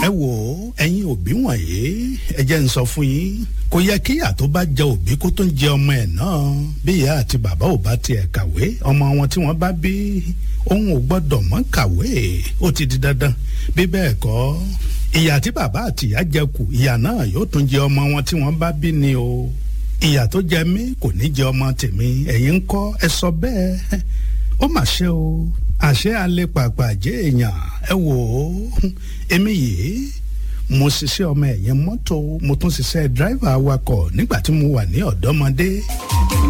ẹ wò ó ẹ̀yin òbí wọ̀nyí ẹ jẹ́ ń sọ fún yín kò yẹ kí ìyá tó bá jẹ òbí kó tó ń jẹ ọmọ ẹ̀ náà bí ìyá àti bàbá ò bá tiẹ̀ kàwé ọmọ wọn tí wọ́n bá bí òun ò gbọ́dọ̀ mọ́ kàwé ó ti di dandan bí bẹ́ẹ̀ kọ́ ìyá tí bàbá àti ìyá jẹ kù ìyá náà yóò tún jẹ ọmọ wọn tí wọ́n bá bí ni o ìyá tó jẹ mí kò ní jẹ ọmọ tèmi ẹ̀yin ń kọ́ ẹ sọ bẹ́ẹ̀ ó mà ṣe o àṣé alẹ́ pàpà jẹ́ èèyàn ẹ wò ó èmi yìí mo ṣiṣẹ́ ọmọ ẹ̀yìn mọ́tò mo tún ṣiṣẹ́ dráìvà awakọ̀ nígbà tí mo wà ní ọ̀dọ́mọdé.